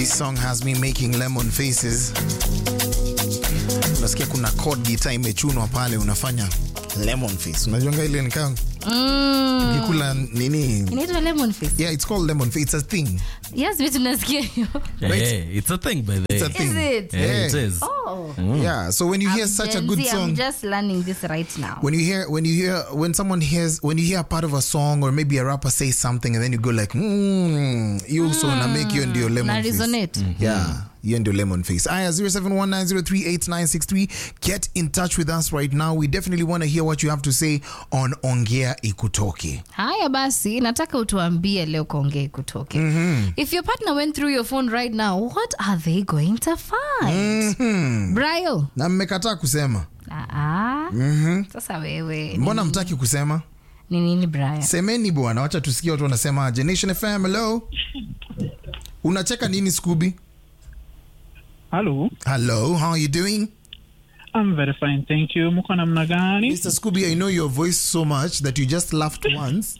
This song has me making lemon faces. Unasikia kuna chord guitar imechunwa pale unafanya lemon face. Unajuanga ile nikaa Mm. ukikula nini? Inaitwa lemon face. Yeah, it's called lemon face. It's a thing. Yes, vitu nasikia hiyo. Hey, it's a thing by the It's a way. thing. Is it? Yeah, Yeah. it is. Oh. Yeah, so when you hear I'm such a Gen good Z, I'm song, just learning this right now. when you hear when you hear when someone hears when you hear a part of a song or maybe a rapper says something and then you go like mm, you also na make hiyo ndio lemon Na face. resonate. Yeah, hiyo ndio lemon face. Aya 0719038963 get in touch with us right now. We definitely want to hear what you have to say on Ongea Ikutoke. haya basi nataka utuambie leo kaongee kutoke if your partner went through your phone right now what are they going to find Brayo Na mmekataa kusema. Aa, sasa wewe Mbona mtaki kusema? ni nini Brayo Semeni bwana, wacha tusikie watu wanasema aje. Nation FM, hello. Unacheka nini Scooby? Hello, Hello, how are you doing? I'm very fine, thank you. Mko namna gani? Mr. Scooby, I know your voice so much that you just laughed once.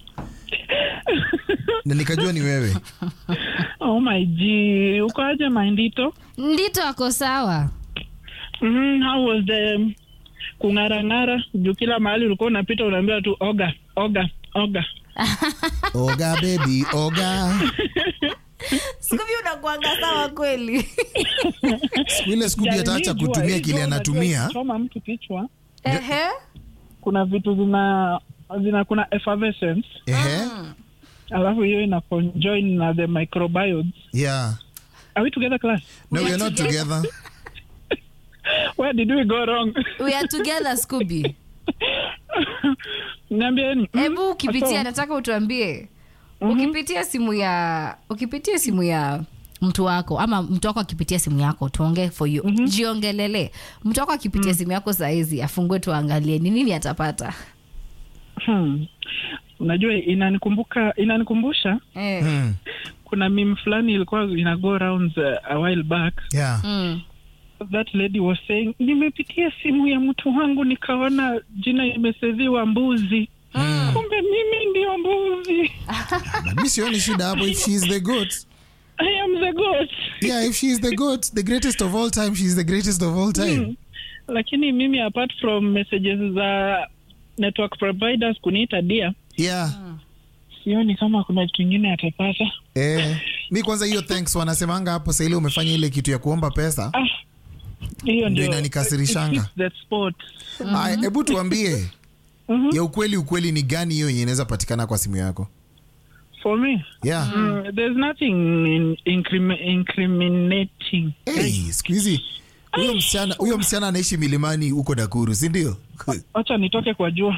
na nikajua ni wewe. Oh my G, uko aje Mindito? ndito ako sawa Mm, how was the kung'arang'ara? Juu kila mahali ulikuwa unapita unaambiwa tu oga, oga, oga. Oga baby, oga. skuvi unakuanga sawa kweli Siku ile Scooby Yaani, ataacha hii jua- kutumia hii kile jua unajua anatumia. ikichoma mtu kichwa, Ehe. kuna vitu zina zina kuna effervescence, Ehe. alafu hiyo ina conjoin na the microbiomes. Yeah. Are we together class? No, we are not together. Where did we go wrong? we are together skubi Niambieni. Mm, hebu ukipitia so- nataka utuambie ukipitia simu ya ukipitia simu ya mtu wako ama mtu wako akipitia simu yako tuongee for you jiongelele mtu wako akipitia simu yako sahizi afungue tuangalie ni nini atapata Hmm. Unajua inanikumbuka inanikumbusha eh. Hmm. kuna meme fulani ilikuwa ina go rounds uh, a while back Yeah. mm. that lady was saying nimepitia simu ya mtu wangu nikaona jina imeseviwa mbuzi kumbe mimi ndio mbuzi But mi sioni shida hapo if she is the goat. i am the goat Yeah, if she is the goat, the greatest of all time, she is the greatest of all time. lakini mimi apart from messages za network providers kuniita dia Yeah. sioni kama kuna kitu ingine atapata Eh, mi kwanza hiyo thanks wanasemanga hapo saa ile umefanya ile kitu ya kuomba pesa. ah, hiyo Ndio ndio inanikasirishanga. it hits the spot Aya, hebu tuambie Mhm. ya ukweli ukweli ni gani hiyo yenye inaweza patikana kwa simu yako? for me Yeah. Mm, there's nothing in, incrimi- incriminating. Hey, siku hizi huyo msichana huyo msichana anaishi milimani huko Nakuru, si ndio? Wacha nitoke kwa jua.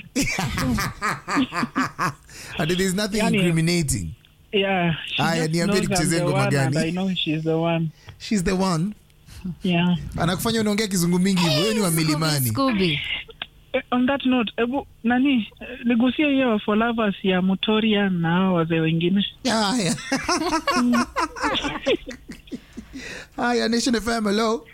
And there is nothing Yani- incriminating. Yeah. she Aya, just niambie knows nikuchezee I'm the ngoma one and gani? I know she's the one. She's the one. Yeah. Anakufanya unaongea kizungu mingi hivyo, wewe ni wa milimani. Scooby. Eh, on that note, ebu nani eh, nigusie hiyo for lovers ya Mutoria na hao wazee wengine. Haya. Haya, Nation FM, hello.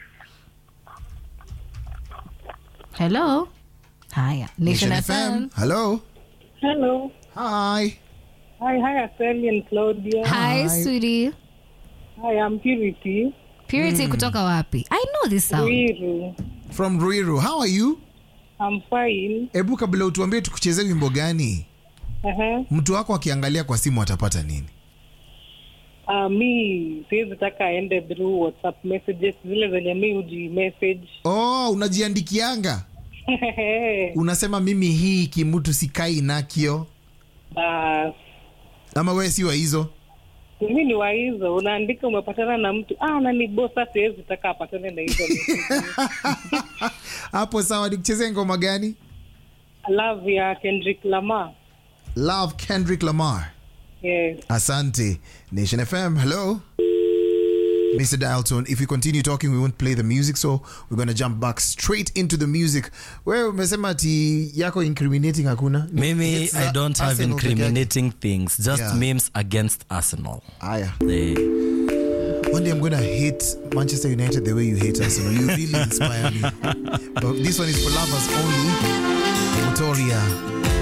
hello haya nation fm Hello. Hello. Hi. Hi, hi, Aseli and Claudia. hi Hi. sweetie Hi, I'm Purity. purity kutoka wapi i know this sound Wiru. From Ruiru. How are you? I'm fine. Hebu kabla utuambie tukuchezee wimbo gani? Uh-huh. Mtu wako akiangalia kwa simu atapata nini? Uh, mi siwezi taka aende through WhatsApp messages zile zenye mi uji message. Oh, unajiandikianga. Unasema mimi hii kimutu sikai nakio. uh, Ama wewe si wa hizo? mi ni wa hizo, unaandika umepatana na mtu ah, nani bosa, siwezi taka apatane na hizo messages. Hapo sawa, nikuchezee ngoma gani? Love ya Kendrick Lamar. Love Kendrick Lamar. Yes. Asante. Nation FM, hello. Mr. Dialton, if we continue talking, we won't play the music, so we're going to jump back straight into the music. Wewe umesema ati yako incriminating hakuna? Mimi, It's I the don't have Arsenal peke yake. incriminating things, just Yeah. memes against Arsenal. Aya. Eh, One day I'm going to hate Manchester United the way you hate Arsenal. You really inspire me. But this one is for lovers only. Motoria